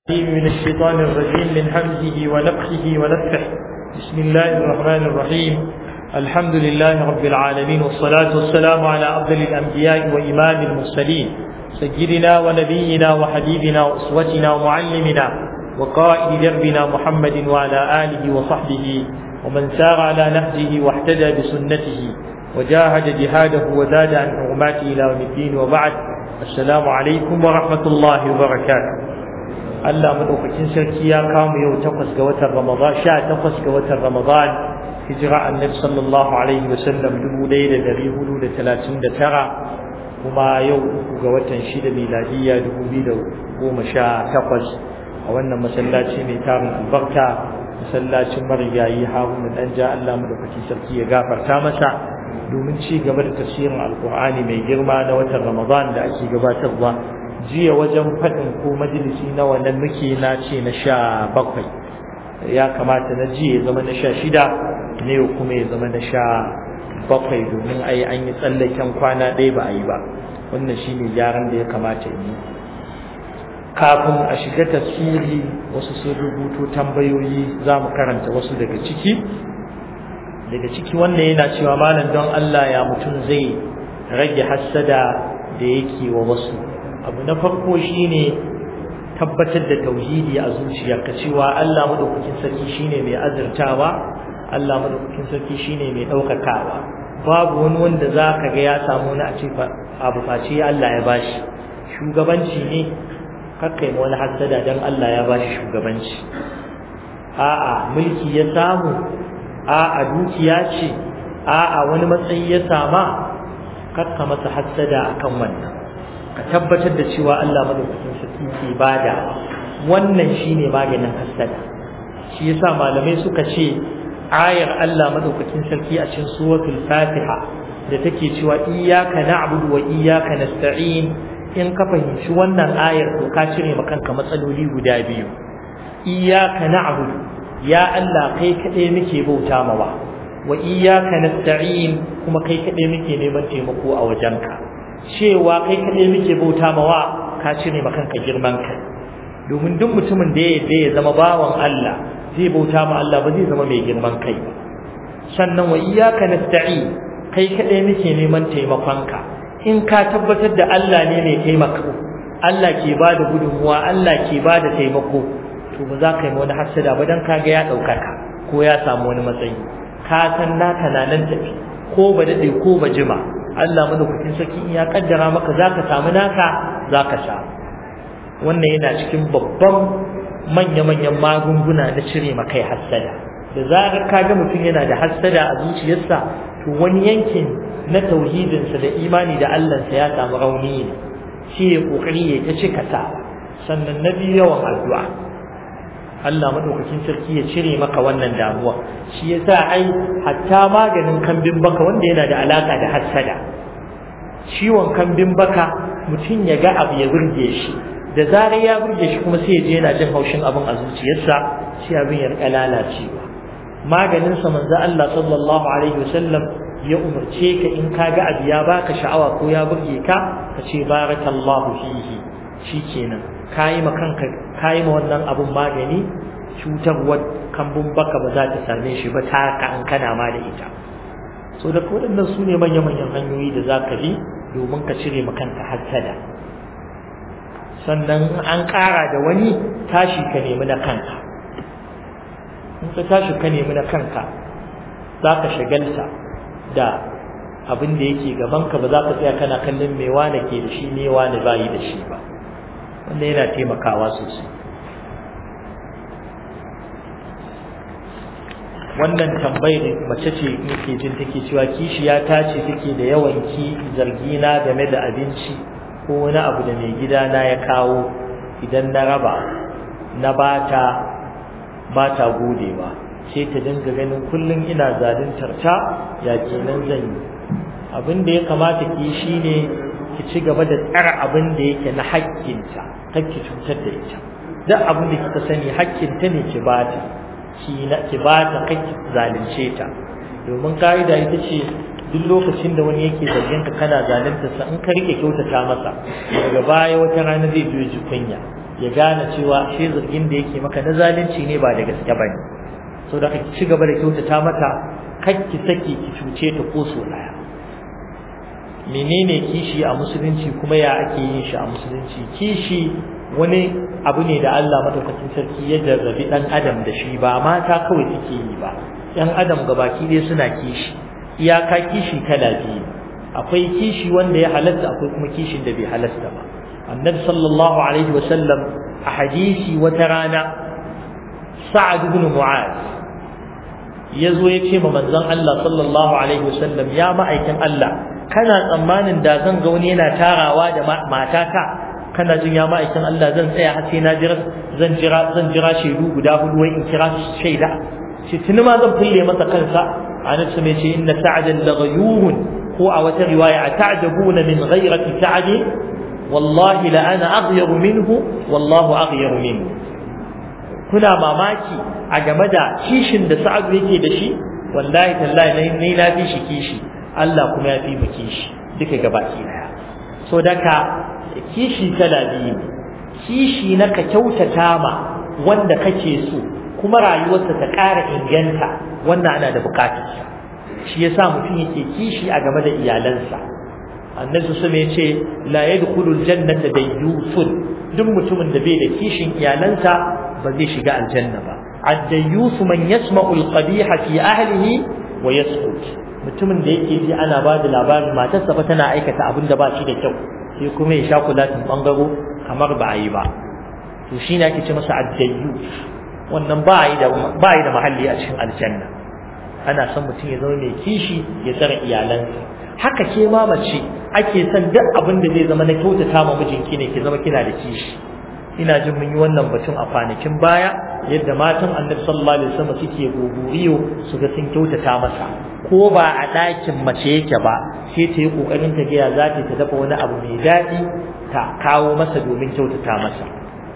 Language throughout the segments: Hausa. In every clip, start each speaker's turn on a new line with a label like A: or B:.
A: من الشيطان الرجيم من همزه ونفخه ونفخه بسم الله الرحمن الرحيم الحمد لله رب العالمين والصلاة والسلام على أفضل الأنبياء وإمام المرسلين سيدنا ونبينا وحبيبنا وأسوتنا ومعلمنا وقائد دربنا محمد وعلى آله وصحبه ومن سار على نهجه واحتدى بسنته وجاهد جهاده وزاد عن حرماته إلى يوم الدين وبعد السلام عليكم ورحمة الله وبركاته Allah madaukakin sarki ya kamu yau takwas ga watan Ramadan sha takwas ga watan Ramadan hijira annabi sallallahu alaihi wa sallam dubu ɗaya da ɗari hudu da talatin da tara kuma yau uku ga watan shida miladiyya dubu biyu da goma sha takwas a wannan masallaci mai tarin albarka masallacin marigayi haruna dan ja Allah madaukakin sarki ya gafarta masa domin ci gaba da tafsirin alkur'ani mai girma na watan Ramadan da ake gabatarwa jiya wajen faɗin ko majalisi na wannan muke na ce na sha bakwai ya kamata na jiya ya zama na sha shida ne kuma ya zama na sha bakwai domin a yi an yi tsallaken kwana ɗaya ba a yi ba wannan shi ne gyaran da ya kamata yi kafin a shiga tafsiri wasu sun rubuto tambayoyi za mu karanta wasu daga ciki daga ciki wannan yana cewa malam don Allah ya mutum zai rage hassada da yake wa wasu abu na farko shine tabbatar da tauhidi a zuciyarka cewa Allah madaukakin sarki shine mai azurtawa Allah madaukakin sarki shine mai daukakawa babu wani wanda zaka ga ya samu wani a ce abu face Allah ya bashi shugabanci ne kakkai wani hasada dan Allah ya bashi shugabanci a'a mulki ya samu a'a dukiya ce a'a wani matsayi ya sama kakka masa hasada akan wannan ka tabbatar da cewa Allah madaukakin sarki ke bada wannan shine maganin hasada shi yasa malamai suka ce ayar Allah madaukakin sarki a cikin suratul Fatiha da take cewa iyyaka na'budu wa iyyaka nasta'in in ka fahimci wannan ayar to ka cire maka kanka matsaloli guda biyu iyyaka na'budu ya Allah kai kadai muke bauta mawa wa iyyaka nasta'in kuma kai kadai muke neman taimako a wajenka cewa kai kaɗai muke bauta mawa ka cire ma kanka girman kai domin duk mutumin da ya ya zama bawan Allah zai bauta ma Allah ba zai zama mai girman kai ba sannan wa iyyaka nasta'in kai kaɗai muke neman taimakonka in ka tabbatar da Allah ne mai taimako Allah ke ba da gudunmuwa Allah ke ba da taimako to ba za ka yi wani hasada ba dan kaga ya ɗaukaka ko ya samu wani matsayi ka san naka na nan tafi ko ba daɗe ko ba jima Allah madaukakin sarki in ya kaddara maka zaka samu naka zaka sha wannan yana cikin babban manya-manyan magunguna na cire makai hassada da zarar ka ga mutum yana da hassada a zuciyarsa to wani yankin na tauhidinsa da imani da Allahnsa ya samu rauni ne shi ya kokari ya ta cika ta sannan na biyu yawan addu'a Allah madaukakin sarki ya cire maka wannan damuwa shi yasa ai hatta maganin kambin baka wanda yana da alaka da hassada ciwon kambin baka mutum ya ga abu ya burge shi da zarar ya burge shi kuma sai ya je yana jin haushin abin a zuciyarsa sai abin ya rika lalacewa maganin sa manzo Allah sallallahu alaihi wasallam ya umarce ka in ka ga abu ya baka sha'awa ko ya burge ka ka ce barakallahu fihi shikenan kayi ma kanka kayi ma wannan abun magani cutarwar kambun baka ba za ta same shi ba ta ka an kana ma da ita so da waɗannan su ne manya-manyan hanyoyi da za ka bi domin ka cire ma kanka hassada sannan an ƙara da wani tashi ka nemi na kanka in ka tashi ka nemi na kanka za ka shagalta da abin da yake gabanka ba za ka tsaya kana kallon me wane ke da shi me wane bayi da shi ba wanda yana taimakawa sosai wannan tambayar mace ce nake jin take cewa kishiya ta ce take da yawan ki zargina game da abinci ko wani abu da mai gida na ya kawo idan na raba na bata bata godewa sai ta dinga ganin kullum ina zaluntar ta ya kenan zan yi abin da ya kamata ki shine ki ci gaba da tsara abin da yake na haƙƙinta kar ki cutar da ita duk abin da kika sani haƙƙinta ne ki bata ki na ki bata kai ki zalunce ta domin kaida ita ce duk lokacin da wani yake zargin ka kana zalunta sa in ka rike kyautata masa daga baya wata rana zai zo ji kunya ya gane cewa shi zargin da yake maka na zalunci ne ba da gaske bane so da ka ci gaba da kyautata mata kakki saki ki cuce ta ko so daya menene kishi a musulunci kuma ya ake yin shi a musulunci kishi wani abu ne da Allah madaukakin sarki ya jarrabi dan adam da shi ba mata kawai suke yi ba yan adam gabaki dai suna kishi iyaka kishi kala biyu akwai kishi wanda ya halatta akwai kuma kishin da bai halatta ba annabi sallallahu alaihi wasallam a hadisi wata rana sa'ad ibn mu'az yazo ya ce ma manzon Allah sallallahu alaihi wasallam ya ma'aikin Allah kana tsammanin da zan ga wani yana tarawa da matata kana jin ya ma'aikin Allah zan tsaya har sai na jira zan jira zan jira shaidu guda hudu wai in kira shaida shi tuni ma zan fulle masa kansa anan su mai ce inna sa'adan laghayurun ko a wata riwaya ta'jabuna min ghayrati sa'ad wallahi la ana aghyaru minhu wallahu aghyaru minhu kuna mamaki a game da kishin da sa'ad yake da shi wallahi tallahi ne na fi shi kishi Allah kuma ya fi mu kishi duka gabaki daya so daka kishi kala biyu kishi na ka kyautata ma wanda kake so kuma rayuwarsa ta ƙara inganta wannan ana da bukatarsa shi yasa mutum yake kishi a game da iyalansa annabi sun ya ce la yadkhulul jannata dayyusun duk mutumin da bai da kishin iyalansa ba zai shiga aljanna ba ad-dayyus man yasma'u al-qabiha fi ahlihi wa yasqut mutumin da yake ji ana ba da labarin matarsa fa tana aikata abin da ba shi da kyau sai kuma ya sha kulatin bangaro kamar ba a yi ba to shi ne ake ce masa ad-dayyus wannan ba yi da ba yi da mahalli a cikin aljanna ana son mutum ya zama mai kishi ya tsara iyalansa haka ke ma mace ake son duk abin da zai zama na kyautata ma mijinki ne ki zama kina da kishi ina jin mun yi wannan batun a kwanakin baya yadda matan annabi sallallahu alaihi wasallam suke gogoriyo su ga sun kyautata masa ko ba a ɗakin mace yake ba sai ta yi ƙoƙarin ta gaya za ta dafa wani abu mai daɗi ta kawo masa domin kyautata masa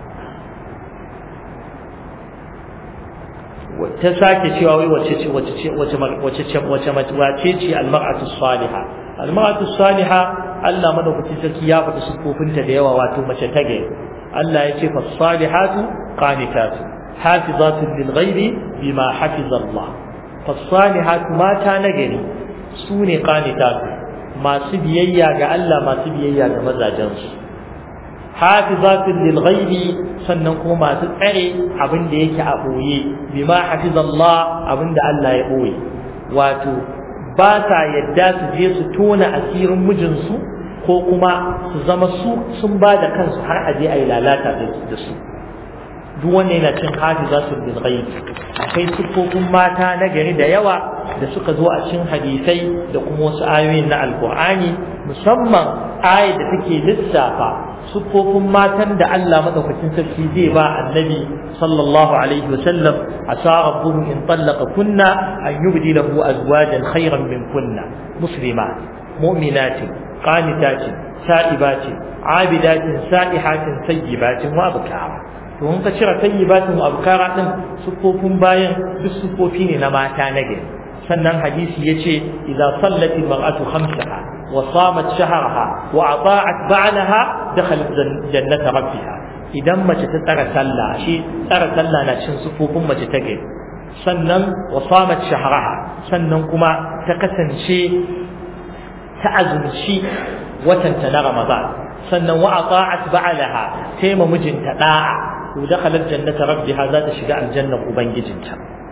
A: ta sake cewa wai wace ce wace ce wace wace ce wace wace ce almar'atu salihah almar'atu salihah Allah madaukakin sarki ya faɗi sufofinta da yawa wato mace ta gari Allah ya ce fa salihatu qanitatu hafizatu lil ghaibi bima hafiza Allah fa salihatu mata na gari sune qanitatu masu biyayya ga Allah masu biyayya ga mazajensu hafizatun lil ghaibi sannan kuma masu tsare abin da yake a boye bima hafizallah abin da Allah ya boye wato ba sa yadda su je su tona asirin mijinsu ko kuma su zama su sun ba da kansu har aje a yi lalata da su duk wanda yana cin hafizatun lil ghaibi akwai siffofin mata na gari da yawa da suka zo a cikin hadisai da kuma wasu ayoyin na alkur'ani musamman ayat da take lissafa siffofin matan da Allah madaukakin sarki zai ba annabi sallallahu alaihi wasallam asa rabbuhu in tallaqa kunna an yubdi lahu azwajan khayran min kunna muslimat mu'minatin qanitatin sa'ibatin abidatin sa'ihatin sayyibatin wa abkara to in ka cire sayyibatin wa abkara din siffofin bayan duk siffofi ne na mata na gari sannan hadisi yace idza sallati mar'atu khamsaha wa samat shahraha wa ata'at ba'laha dakhalat jannata rabbiha idan mace ta tsara sallah shi tsara sallah na cin sufufin mace ta gari sannan wa samat shahraha sannan kuma ta kasance ta azumci watanta na ramadan sannan wa ata'at ba'laha sai ma mijinta da'a to dakhalat jannata rabbiha za ta shiga aljannar ubangijinta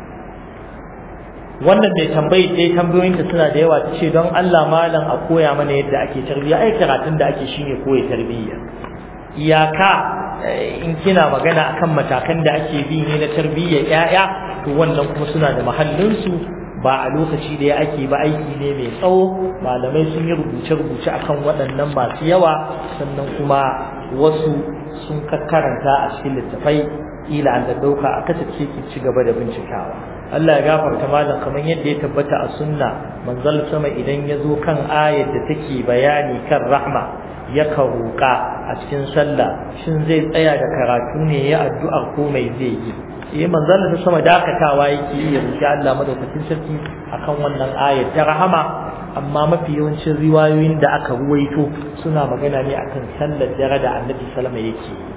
A: wannan mai tambayi dai tambayoyin da suna da yawa tace don Allah malam a koya mana yadda ake tarbiyya ai karatun da ake shine koya tarbiyya iyaka in kina magana akan matakan da ake bi ne na tarbiyyar yaya to wannan kuma suna da mahallin su ba a lokaci da ake ba aiki ne mai tsawo malamai sun yi rubuce-rubuce akan waɗannan masu yawa sannan kuma wasu sun karanta a cikin littafai ila an da dauka a kasance ki ci gaba da bincikawa Allah ya gafarta malam kamar yadda ya tabbata a sunna manzal sama idan ya zo kan ayar da take bayani kan rahma ya roƙa a cikin sallah shin zai tsaya da karatu ne ya addu'ar ko mai zai yi eh manzal da sama dakatawa yake yi ya roƙi Allah madaukakin sarki akan wannan ayar ta rahama amma mafi yawancin riwayoyin da aka ruwaito suna magana ne akan sallar dare da Annabi sallama yake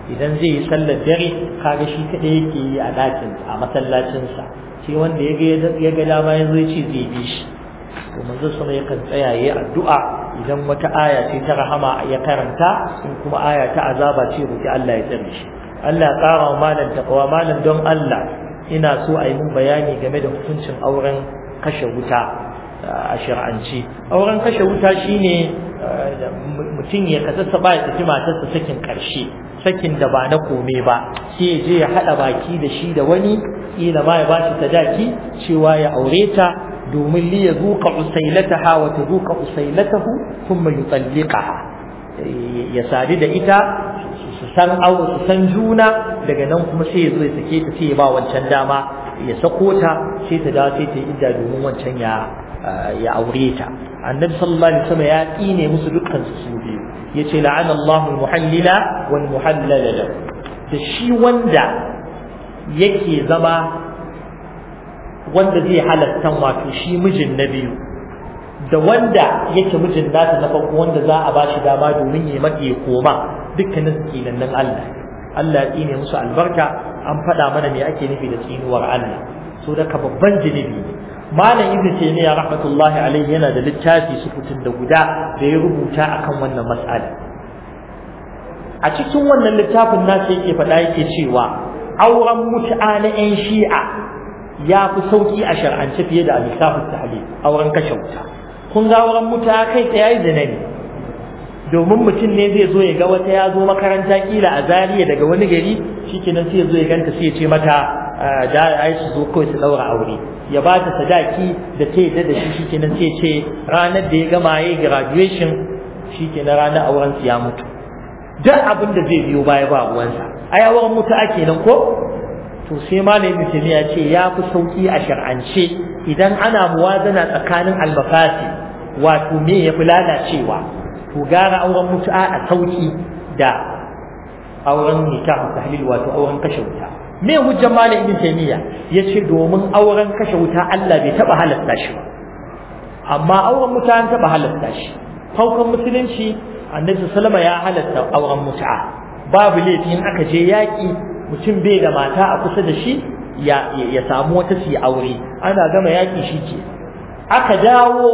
A: idan zai yi sallar dare kaga shi kadai yake yi a dakin a masallacin sa sai wanda ya ga ya ga dama yanzu ya ce zai bi shi to manzo sama yakan tsaya yayi addu'a idan wata aya ce ta rahama ya karanta in kuma aya ta azaba ce roki Allah ya tsare shi Allah ya ƙara wa malam taqwa malam don Allah ina so a yi mun bayani game da hukuncin auren kashe wuta a shir'anci auren kashe wuta shine mutum ya kasassa ba ya tafi matarsa sakin karshe sakin da ba na kome ba sai ya je ya haɗa baki da shi da wani kila ma ya ba shi sadaki cewa ya aure ta domin li ya zuka usailataha wa ta zuka usailatahu thumma yutalliqaha ya sadu da ita su san aure su san juna daga nan kuma sai ya zo ya sake ta sai ya ba wancan dama ya sako ta sai ta dawo sai ta yi idda domin wancan ya ya aure ta annabi sallallahu alaihi wasallam ya tsine musu dukkan su su biyu yace la'ana Allahu al-muhallila wal muhallala lahu da shi wanda yake zama wanda zai halatta wato shi mijin na biyu da wanda yake mijin nata na farko wanda za a bashi dama domin ya mata ya koma dukkanin tsinannin Allah Allah ya tsine musu albarka an faɗa mana me ake nufi da tsinuwar Allah so da babban jinibi malam ibn taymiya rahmatullahi alaihi yana da littafi sukutun da guda da ya rubuta akan wannan mas'ala a cikin wannan littafin nasa yake faɗa yake cewa auren mutu'a na 'yan shi'a ya fi sauki a shar'ance fiye da al-misafin tahlil auren kashe wuta kun ga auren mutu'a kai tsaye da ne domin mutum ne zai zo ya ga wata ya zo makaranta kila a Zariya daga wani gari shikenan sai ya zo ya ganta sai ya ce mata da ai su zo kawai su daura aure ya ba ta sadaki da ta yadda da shi shikenan sai ya ce ranar da ya gama yayi graduation shikenan ranar auren su ya mutu duk abin da zai biyo baya ba ruwansa ai auren mutu ake nan ko to sai malamin mutum ya ce ya fi sauki a shar'ance idan ana muwazana tsakanin almafasi wato me ya fi lalacewa to gara auren mutu'a a sauki da auren nikahu tahlil wato auren kashe wuta me hujjar malam ibn taymiya yace domin auren kashe wuta Allah bai taba halatta shi ba amma auren mutu'a an taba halatta shi farkon musulunci annabi sallama ya halatta auren mutu'a babu laifi in aka je yaki mutum bai da mata a kusa da shi ya ya samu wata su aure ana gama yaki shi ke aka dawo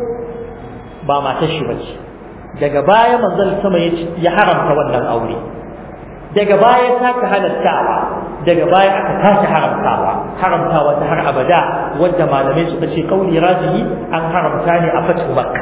A: ba matar shi bace daga baya manzon sama ya haramta wannan aure daga baya saka halattawa daga baya aka tashi haramtawa haramtawa ta har abada wanda malamai suka ce kauli rajihi an haramta ne a fatu makka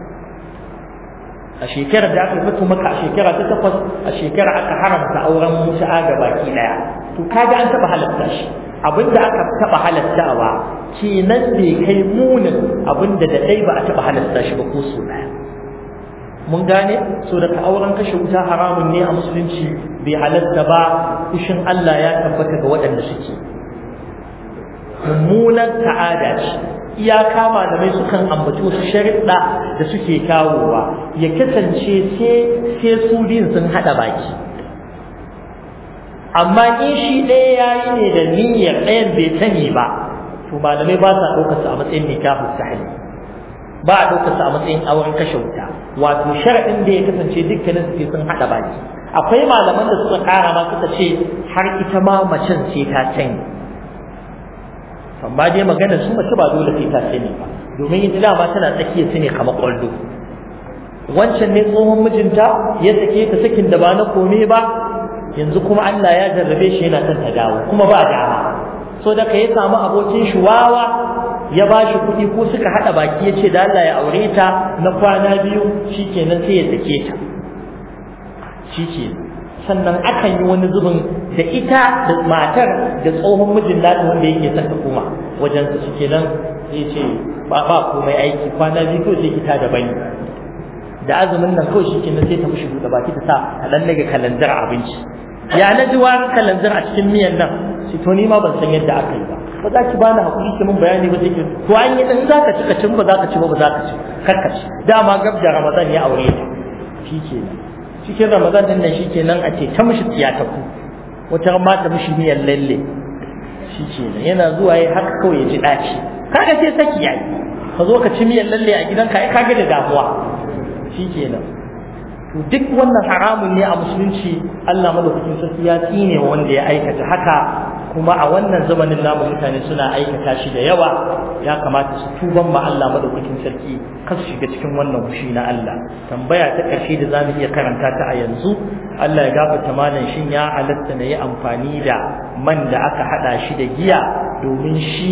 A: a shekarar da aka fito maka a shekara ta takwas a shekara aka haramta auren mutu'a ga baki daya to kaga an taba halatta shi abinda aka taba halattawa kenan bai kai munin abinda da dai ba a taba halatta shi ba ko so daya mun gane so daga auren kashe wuta haramun ne a musulunci bai halatta ba kushin Allah ya tabbata ga waɗanda suke mummunan ta'ada ce iyaka malamai sukan ambaci wasu sharuɗa da suke kawowa ya kasance sai su biyun sun haɗa baki amma in shi ɗaya ya yi ne da niyyar ɗayan bai sani ba to malamai ba sa ɗaukarsa a matsayin nikahu sahih ba a ɗaukarsa a matsayin auren kashe wuta wato sharaɗin da ya kasance dukkanin su sun haɗa baki akwai malaman da suka ƙara ma suka ce har ita ma macen sai ta sani amma dai magana su mace ba dole sai ta sani ba domin ita dama tana tsakiya su ne kamar ƙwallo wancan ne tsohon mijinta ya sake ta sakin da ba na kome ba yanzu kuma Allah ya jarrabe shi yana son ta dawo kuma ba dama so da ka ya samu abokin shi wawa ya ba shi kuɗi ko suka haɗa baki ya ce da Allah ya aure ta na kwana biyu shikenan sai ya sake ta shikenan sannan akan yi wani zubin da ita da matar da tsohon mijin nata wanda yake son ta koma wajen su suke nan sai ce ba ba komai aiki kwana biyu ko sai kita da bani da azumin nan kawai shi kenan sai ta mushi buɗe baki ta sa a dan daga kalandar abinci ya na ji warin kalandar a cikin miyan nan sai to ni ma ban san yadda aka yi ba ba za ki bani hakuri ki mun bayani ba sai ki to an yi dan zaka ci ka cin ba zaka ci ba ba zaka ci kakka ci dama gab da ramadan ya aure ta shi kenan cikin ramadan din nan shikenan a ce ta mishi tiyata ku wata ma ta mishi miyan lalle shikenan yana zuwa yayi haka kawai ya ji daci kaga sai saki yayi ka zo ka ci miyan lalle a gidanka ai kaga da damuwa shikenan to to duk wannan haramun ne a musulunci Allah madaukakin sarki ya tsine wanda ya aikata haka kuma a wannan zamanin namu mutane suna aikata shi da yawa ya kamata su tuban ma Allah madaukakin sarki kar su shiga cikin wannan fushi na Allah tambaya ta ƙarshe da zamu iya karanta ta a yanzu Allah ya gafarta malam shin ya halatta na yi amfani da man da aka hada shi da giya domin shi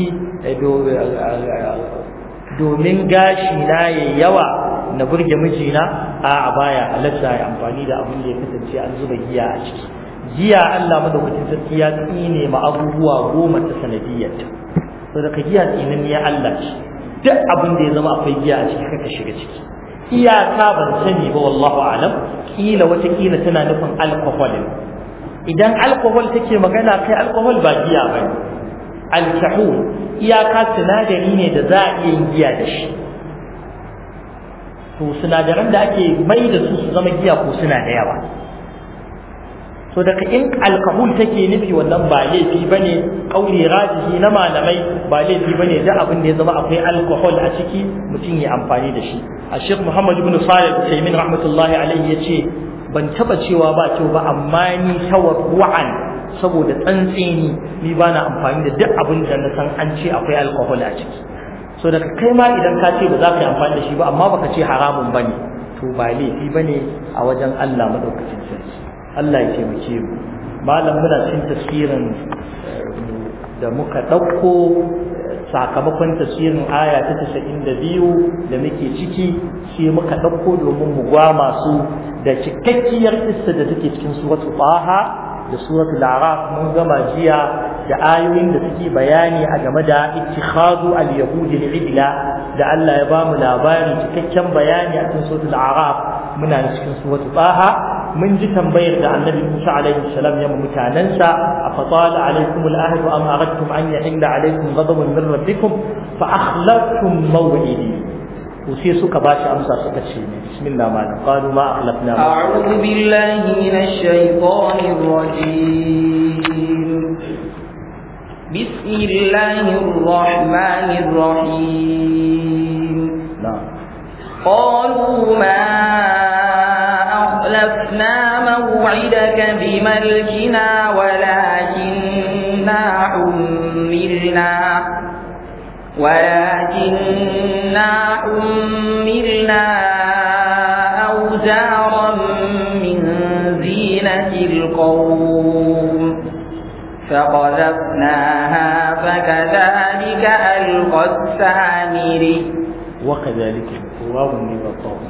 A: domin gashi na yayi yawa na burge mijina a baya halatta ya amfani da abin da ya kasance an zuba giya a ciki giya Allah madaukakin sarki ya tsine ma abubuwa goma ta sanadiyyarta to daga giya tsinin ya Allah ce duk abin da ya zama akwai giya a ciki kaka shiga ciki iyaka ban sani ba wallahu alam kila wata kila tana nufin alcohol idan alcohol take magana kai alcohol ba giya bane alkahul iyaka sinadari ne da za a iya yin giya da shi to sinadaran da ake mai da su su zama giya ko suna da yawa to daga in alkahul take nufi wannan ba laifi bane kauli rajihi na malamai ba laifi bane da abin da ya zama akwai alkohol a ciki mutum ya amfani da shi a Sheikh Muhammad ibn Salih Usaimin rahmatullahi alaihi yace ban taba cewa ba kyau ba amma ni tawarru'an saboda tsantseni ni bana amfani da duk abin da na san an ce akwai alkohol a ciki so daga kai ma idan ka ce ba za ka yi amfani da shi ba amma baka ce haramun bane to ba laifi bane a wajen Allah madaukakin sarki Allah ya taimake mu malam muna cin tafsirin da muka ɗauko sakamakon tafsirin aya ta tasa'in da biyu da muke ciki sai muka ɗauko domin mu gwama su da cikakkiyar kissa da take cikin suratul taha da suratul araf mun gama jiya da ayoyin da suke bayani a game da ittikhadu al-yahudi al-ibla da Allah ya ba mu labari cikakken bayani a cikin suratul araf muna cikin suratul taha mun ji tambayar da annabi Musa alaihi salam ya mutanansa afatala alaikum al-ahd am aradtum an yahilla alaikum ghadabun min rabbikum fa akhlaftum maw'idi to sai suka ba shi amsa suka ce bismillah ma qalu ma akhlafna
B: a'udhu billahi minash shaitanir rajim bismillahir rahmanir rahim
A: na'am
B: qalu ma أخلفنا موعدك بملكنا ولكننا حملنا ولكننا حملنا أوزارا من زينة القوم فقذفناها فكذلك ألقى السامري
A: وكذلك واو والطاء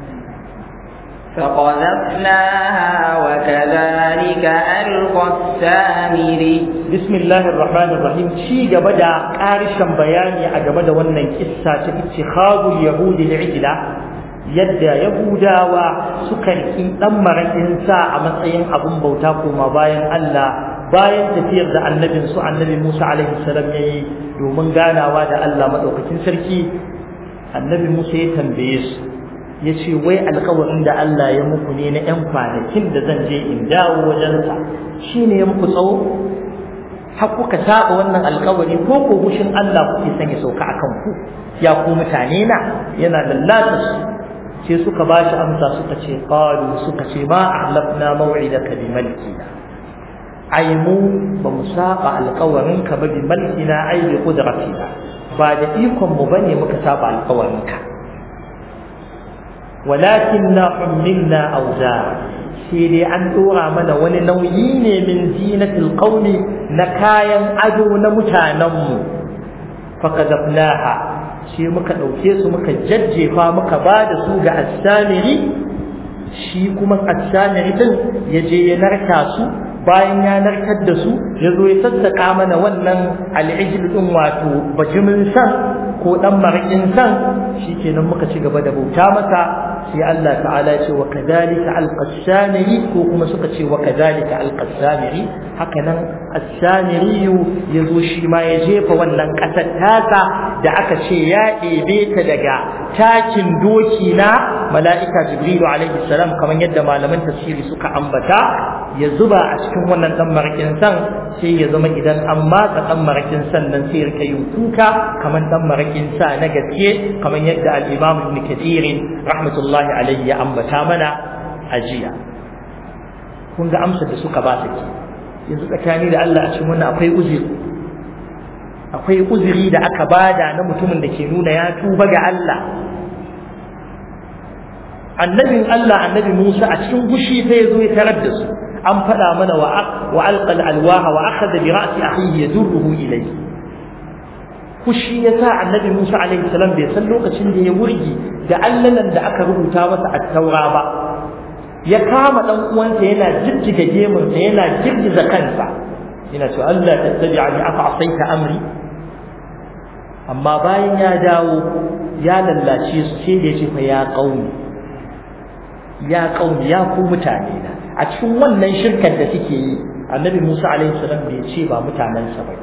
B: فقذفناها وكذلك ألقى السامري
A: بسم الله الرحمن الرحيم شي gaba da ƙarishin bayani a game da wannan kissa ta ittikhadul yahudi li'ijla yadda yahudawa suka riki dan marakin sa a matsayin abun bauta koma bayan Allah bayan tafiyar da annabin su annabi Musa alaihi salam yayi domin ganawa da Allah madaukakin sarki annabi Musa ya tambaye su ya ce wai alkawarin da Allah ya muku ne na 'yan kwanakin da zan je in dawo wajensa shi ne ya muku tsawo har kuka saba wannan alkawari ko ko gushin Allah kuke sanya sauka a kanku ya ku mutane na yana lallata su sai suka ba shi amsa suka ce qalu suka ce ma ahlafna maw'idaka bi malkina ai mu ba mu saba alkawarin ka ba bi malkina ai bi qudratina ba da ikon mu bane muka saba alkawarin ka ولكننا حملنا أوزارا sai dai an ɗora mana wani nauyi ne min zinatil qaumi na kayan ado na mutanenmu fakadafnaha sai muka ɗauke su muka jajjefa muka ba da su ga assamiri shi kuma assamiri din ya je ya narka su bayan ya narkar da su ya zo ya sassaka mana wannan al'ijil din wato bajimin san ko dan marakin san shikenan muka ci gaba da bauta masa sai Allah ta'ala ya ce wa kadhalika alqasamiri ko kuma suka ce wa kadhalika alqasamiri haka nan as-samiri yazo shi ma ya jefa wannan kasar tasa da aka ce ya ɗebe ta daga takin doki na mala'ika jibrilu alaihi salam kamar yadda malaman tafsiri suka ambata ya zuba a cikin wannan dan marakin san sai ya zama idan an matsa dan marakin san nan sai rika yin kuka kamar dan marakin sa na gaske kamar yadda al-imam ibn kathir rahmatullahi alayhi ya ambata mana ajiya kun ga amsar da suka ba ta ke yanzu tsakani da Allah a cikin wannan akwai uzuri akwai uzuri da aka bada na mutumin da ke nuna ya tuba ga Allah annabin Allah annabi Musa a cikin gushi sai ya zo ya tarar da su an faɗa mana wa alqal alwaha wa akhadha bi ra'si akhihi yadurruhu ilayhi kushi ya sa annabi Musa alaihi salam bai san lokacin da ya wurgi da allanan da aka rubuta masa a taura ba ya kama dan uwansa yana jijjiga gemunsa yana girgiza kansa yana cewa Allah tattabi'ani afa asaita amri amma bayan ya dawo ya lallace su sai da ya ce fa ya qaumi ya qaumi ya ku mutane na a cikin wannan shirkar da suke yi annabi Musa alaihi salam bai ce ba mutanensa ba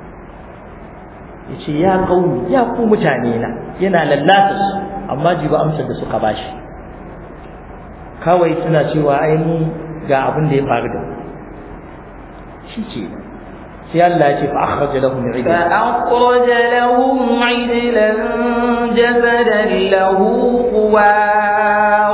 A: yace ya qaumi ya ku mutane na yana lallata su amma jiba amsar da suka bashi kawai suna cewa ai mu ga abin da ya faru da shi ce sai Allah ya ce fa akhraj lahum ijlan
B: fa akhraj lahum ijlan jasadan lahu quwar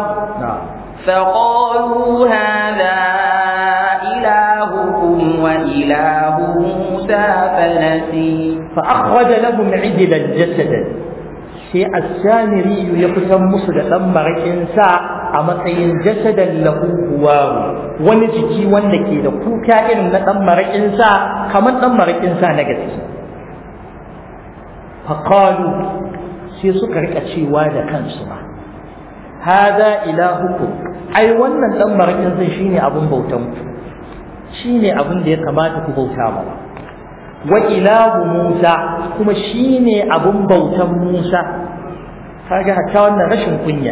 B: فقالوا هذا إلهكم وإله موسى فنسي
A: فأخرج لهم عجلا جسدا sai asamiri ya kusan musu da ɗan maraƙin sa a matsayin jasadan lahu huwaru wani jiki wanda ke da kuka irin na ɗan maraƙin sa kamar ɗan maraƙin sa na gaske faqalu sai suka rika cewa da kansu ma hada ilahukum ai wannan ɗan maraƙin sai shine abun bautan ku shine abin da ya kamata ku bauta ma wa ilahu Musa kuma shine abun bautan Musa kaga hatta wannan rashin kunya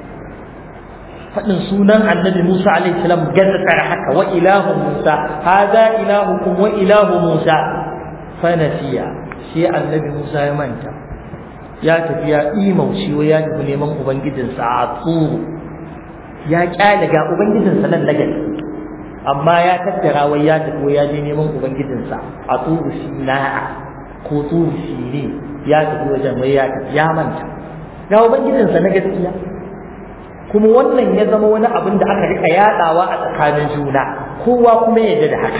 A: fadin sunan annabi Musa alaihi salam gazzar haka wa ilahu Musa hada ilahukum wa ilahu Musa fanasiya shi annabi Musa ya manta ya tafi ya imauci wa ya tafi neman ubangijinsa a tsuru ya kyale ga ubangijinsa nan na gaske amma ya tattara wai ya tafi ya je neman ubangijinsa a tsuru sina'a ko tsuru sini ya tafi wajen wai ya tafi ya manta ga ubangijinsa na gaskiya kuma wannan ya zama wani abin da aka rika yadawa a tsakanin juna kowa kuma ya da haka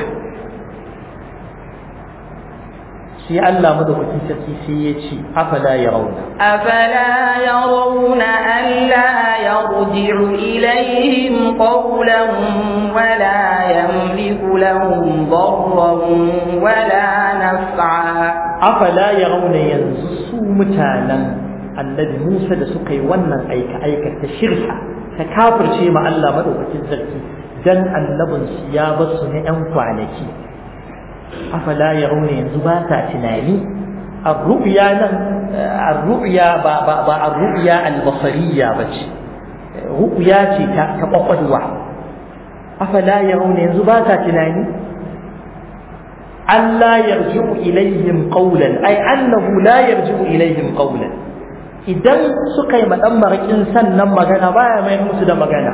A: sai Allah madaukakin sarki sai ya ce afala yarawna
B: أفلا يرون ألا يرجع إليهم قولا ولا يملك لهم ضرا ولا نفعا
A: afala yarawna yanzu su mutanen annabi Musa da suka yi wannan aika aika ta shirka ta kafirce ma Allah madaukakin sarki dan annabin su ya basu ne yan kwanaki afala yarawna yanzu ba ta tunani الرؤيا nan الرؤيا ba ba ba الرؤيا البصريه bace ru'ya ce ta ta kwakwalwa afala yarawna yanzu ba ta tunani Allah yarji'u ilaihim qawlan ay annahu la yarji'u ilaihim qawlan idan suka yi madan marakin sannan magana baya mai musu da magana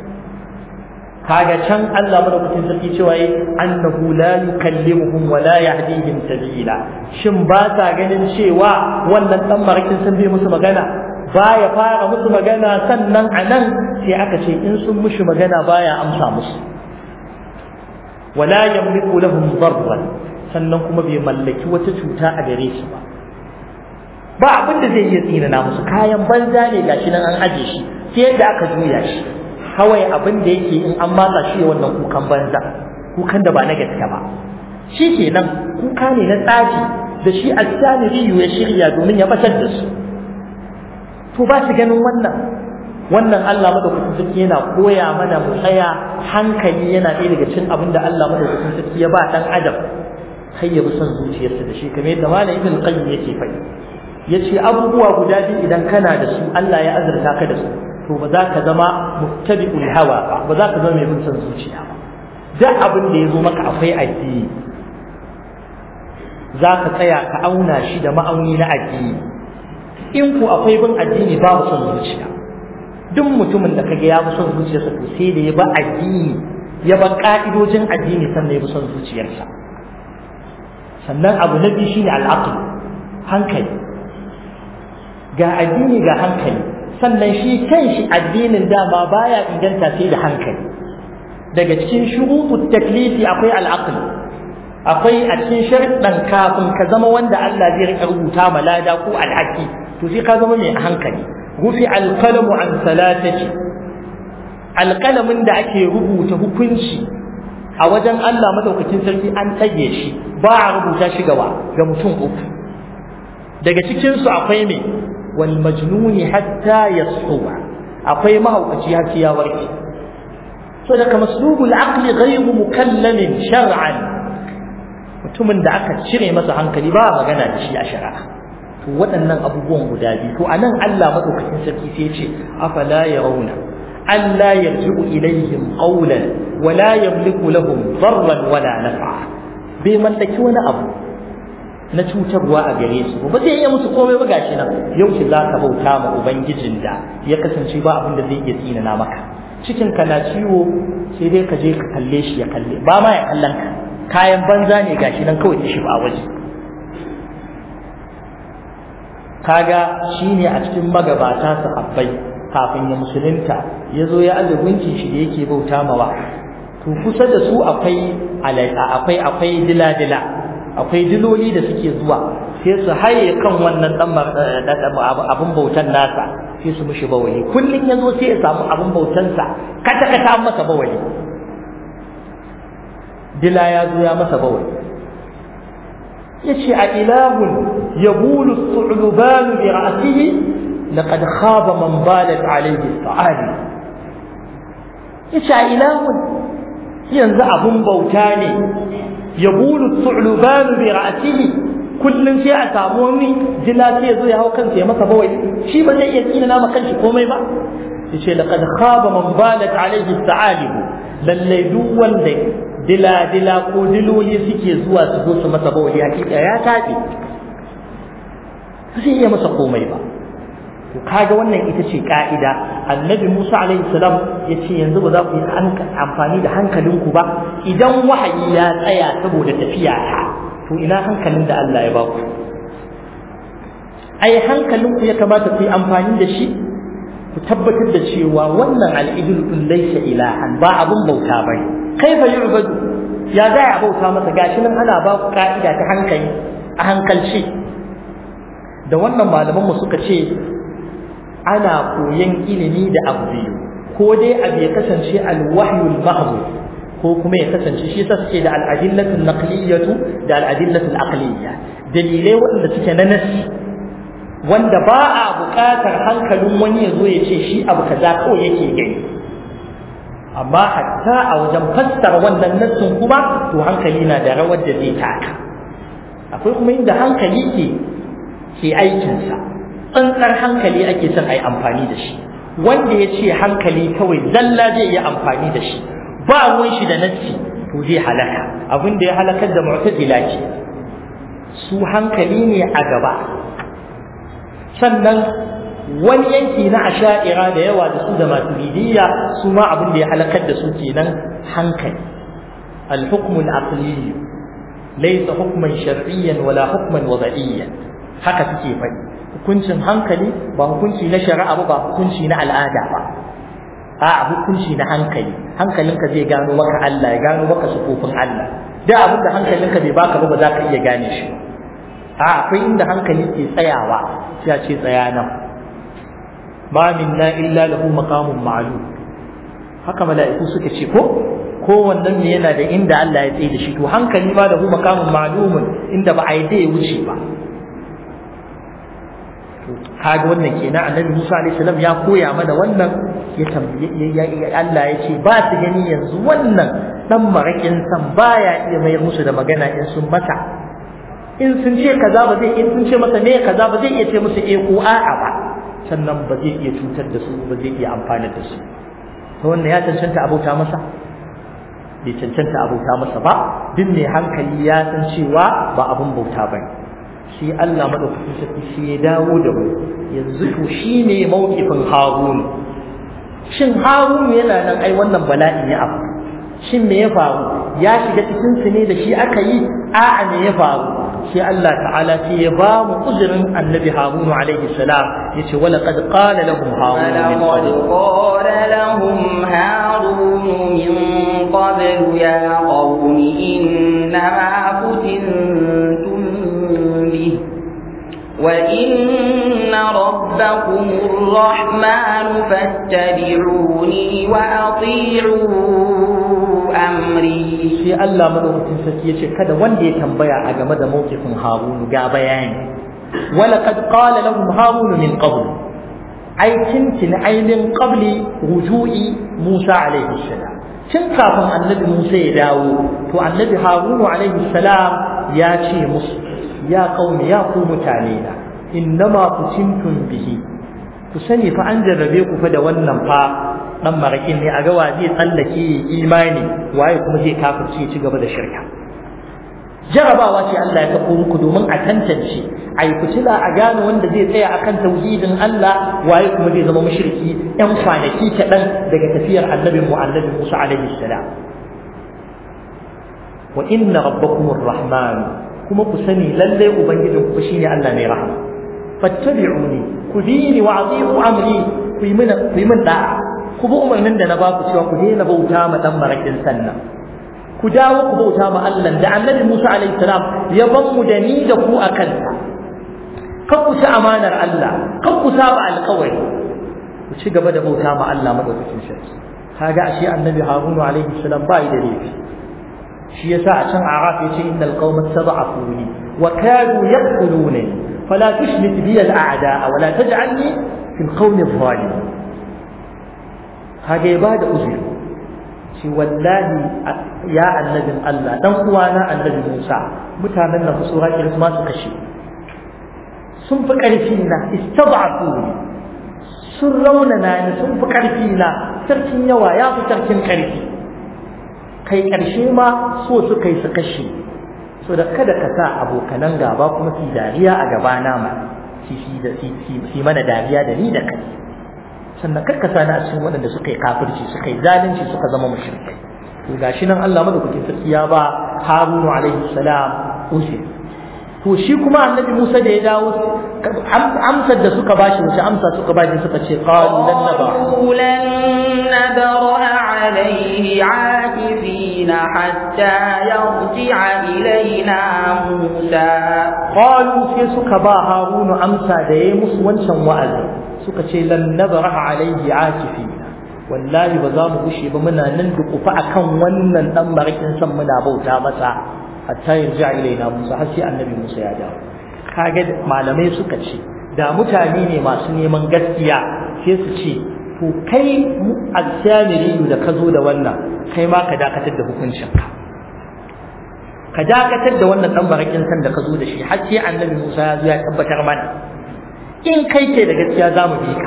A: kaga can Allah madaukakin sarki cewa yi annahu la yukallimuhum wa la yahdihim sabila shin ba sa ganin cewa wannan dan marakin sun bai musu magana baya fara musu magana sannan anan sai aka ce in sun mushi magana baya amsa musu wala yamliku lahum darran sannan kuma bai mallaki wata cuta a gare su ba ba abin da zai iya tsinana musu kayan banza ne gashi nan an aje shi sai yadda aka juya shi kawai abin da yake in an matsa shi wannan kukan banza kukan da ba na gaske ba shi kenan kuka ne na tsaji da shi al-samiri ya shirya domin ya batar da su to ba su ganin wannan wannan Allah madaukakin sarki yana koya mana mu tsaya hankali yana ɗaya daga cikin abin da Allah madaukakin sarki ya ba dan adam kai ya bi son zuciyarsa da shi kamar yadda malam ibn qayyim yake faɗi yace abubuwa guda biyu idan kana da su Allah ya azurta ka da su to ba za ka zama muttabi'ul hawa ba ba za ka zama mai bin son zuciya ba duk abin da ya zo maka akwai addini za ka tsaya ka auna shi da ma'auni na addini in ku akwai bin addini babu son zuciya duk mutumin da kaga ya bi son zuciyarsa to sai da ya ba addini ya ba ka'idojin addini sannan ya bi son zuciyarsa sannan abu na biyu shine al'aql hankali ga addini ga hankali sannan shi kanshi addinin dama baya inganta sai da hankali daga cikin shurutut taklifi akwai al'aql akwai a cikin sharuɗan kafin ka zama wanda Allah zai rika rubuta malada ko alhaki to sai ka zama mai hankali rufi alqalamu an salatati alqalamin da ake rubuta hukunci a wajen Allah madaukakin sarki an tsage shi ba a rubuta shi gaba ga mutum uku daga cikin su akwai me wal majnuni hatta yasuwa akwai mahaukaci har sai ya warke so daga maslubul aqli ghayru mukallamin shar'an mutumin da aka cire masa hankali ba magana da shi a shari'a to waɗannan abubuwan guda biyu to anan Allah madaukakin sarki sai ya ce afala yarawna alla yarji'u ilayhim qawlan wala yamliku lahum darran wala naf'a bai mallaki wani abu na cutarwa a gare su ba zai iya musu komai ba gashi nan yau ki zaka bauta ma ubangijin da ya kasance ba abin da zai iya tsinana maka cikin ka na ciwo sai dai ka je ka kalle shi ya kalle ba ma ya kallon ka kayan banza ne gashi nan kawai shi ba waje kaga shine a cikin magabata su habbai kafin ya musulunta ya zo ya aje gunkin shi da yake bauta mawa to kusa da su akwai akwai akwai dila-dila akwai diloli da suke zuwa sai su haye kan wannan dan abin bautan nasa sai su mishi bawali kullun ya zo sai ya samu abin bautansa kata kata an masa bawali dila ya zo ya masa bawali yace a ilahun yabulu su'luban bi ra'sihi laqad khaba man balat alayhi sa'ali yace a ilahun yanzu abun bauta ne yabulu su'luban bi ra'sihi kullun sai a samu wani dila sai ya zo ya hau kansa ya masa bawali shi ba zai iya tsina nama kanshi komai ba yace laqad khaba man balat alayhi sa'ali lalle duk wanda dila-dila ko diloli suke zuwa su zo su masa bawali hakika ya tafi zai iya masa komai ba to kaga wannan ita ce ka'ida annabi Musa alaihi salam ya ce yanzu ba za ku yi amfani da hankalinku ba idan wahayi ya tsaya saboda tafiya ta to ina hankalin da Allah ya ba ku ai hankalinku ya kamata ku yi amfani da shi ku tabbatar da cewa wannan al'idul din laysa ilahan ba abun bauta bane kaifa yu'badu ya za a bauta masa gashi nan ana ba ku ka'ida ta hankali a hankalci da wannan malaman mu suka ce ana koyan ilimi da abu biyu ko dai abu ya kasance alwahyul mahdud ko kuma ya kasance shi yasa suke da al'adillatu naqliyatu da al'adillatu aqliyya dalilai waɗanda suke na nasi wanda ba a buƙatar hankalin wani ya zo ya ce shi abu kaza kawai yake gani amma hatta a wajen fassara wannan nassin kuma to hankali na da rawar da zai taka akwai kuma inda hankali ke ke aikinsa tsantsar hankali ake son a yi amfani da shi wanda ya ce hankali kawai zalla zai yi amfani da shi ba ruwan shi da nassi to zai halaka abin da ya halakar da mu'tazila ce su hankali ne a gaba sannan wani yanki na asha'ira da yawa da su da maturidiyya su ma abin da ya halakar da su kenan hankali al-hukm al-aqli laysa hukman shar'iyyan wala hukman wada'iyyan haka suke faɗi hukuncin hankali ba hukunci na shari'a ba ba hukunci na al'ada ba a hukunci na hankali hankalinka zai gano maka Allah ya gano maka sufofin Allah da abin da hankalinka bai baka ba ba za ka iya gane shi a akwai inda hankali ke tsayawa sai a ce tsaya nan ma minna illa lahu maqamun ma'lum haka mala'iku suka ce ko kowannen ne yana da inda Allah ya tsaye da shi to hankali ma lahu maqamun ma'lumun inda ba a yi ya wuce ba kaga wannan kenan annabi Musa alaihi salam ya koya mana wannan ya tambaye Allah ya ce ba su gani yanzu wannan dan marakin san baya iya mayar musu da magana in sun mata in sun ce kaza ba zai in sun ce masa me kaza ba zai iya ce musu eh ko a'a ba sannan ba zai iya cutar da su ba zai iya amfana da su to wannan ya cancanta abauta masa bai cancanta abauta masa ba duk mai hankali ya san cewa ba abun bauta bane sai Allah madaukakin sarki sai ya dawo da mu yanzu to shine mawqifin Harun shin Harun yana nan ai wannan bala'in ya afu shin me ya faru ya shiga cikin su ne da shi aka yi a'a me ya faru sai Allah ta'ala sai ya ba mu uzurin annabi Harun alaihi salam yace wala qad qala lahum harun min
B: ولقد
A: qabl
B: قال لهم هارون من قبل يا قوم إنما فتنتم به وإن ربكم الرحمن فاتبعوني وأطيعوا أمري
A: sai Allah madaukakin sarki yace kada wanda ya tambaya a game da mawqifin Harun ga bayani wala qad qala lahum Harun min qabl ai tintin ainin qabli ruju'i Musa alaihi salam tun kafin annabi Musa ya dawo to annabi Harun alaihi salam ya ce musu ya qaumi ya ku mutane na innama kutintum bihi ku sani fa an jarrabe ku fa da wannan fa dan marakin ne a ga wa zai tsallake imani waye kuma zai kafirce ci gaba da shirka jarabawa ce Allah ya kafa muku domin a tantance a yi fitila a gane wanda zai tsaya akan tauhidin Allah waye kuma zai zama mushriki yan kwanaki kaɗan daga tafiyar annabin mu annabi Musa alaihi salam wa inna rabbakumur rahman kuma ku sani lalle ubangijin ku shine Allah mai rahama fattabi'uni ku bi ni wa ati'u amri ku yi mana ku yi min da'a ku bi umarnin da na ba ku cewa ku daina bauta ma dan marakin sannan ku dawo ku bauta ma Allah da Annabi Musa alaihi salam ya ban mu da ni da ku akan sa kan ku ci amanar Allah kan ku saba alƙawari ku ci gaba da bauta ma Allah madaukakin sarki kaga ashe Annabi Harun alaihi salam bai da laifi shi yasa a can Araf yace innal qauma tad'afuni wa kadu yaqtuluni fala tushmit bi al-a'da wa la taj'alni fi al-qawmi adh-dhalimin kage ba da uzuri shi wallahi ya annabin Allah dan uwana annabi Musa mutanen nan su haƙi ma su kashe sun fi ƙarfi na istad'afu sun raunana ni sun fi ƙarfi na sarkin yawa ya fi sarkin ƙarfi kai ƙarshe ma so su kai su kashe so da kada ka sa abokanan gaba kuma su dariya a gabana ma shi mana dariya da ni da kai sannan karka sani a cikin waɗanda suka yi kafirci suka yi zalunci suka zama mushrikai to gashi nan Allah madaukakin sarki ya ba Harunu alaihi salam usi to shi kuma annabi Musa da ya dawo amsar da suka bashi wace amsa suka bashi suka ce qalu lan naba
B: lan nabra alayhi akifina hatta yarji'a ilaina Musa
A: qalu sai suka ba Harunu amsa da yayi musu wancan wa'azi suka ce lan nabraha alaihi akifina wallahi ba za mu gushe ba muna nan dukufa akan wannan dan barakin san muna bauta masa hatta yarja ilaina Musa har sai annabi Musa ya dawo kage malamai suka ce da mutane ne masu neman gaskiya sai su ce to kai al-samiri da ka zo da wannan kai ma ka dakatar da hukuncinka ka dakatar da wannan dan barakin san da ka zo da shi har sai annabi Musa ya zo ya tabbatar mana in kai ke da gaskiya za mu bi ka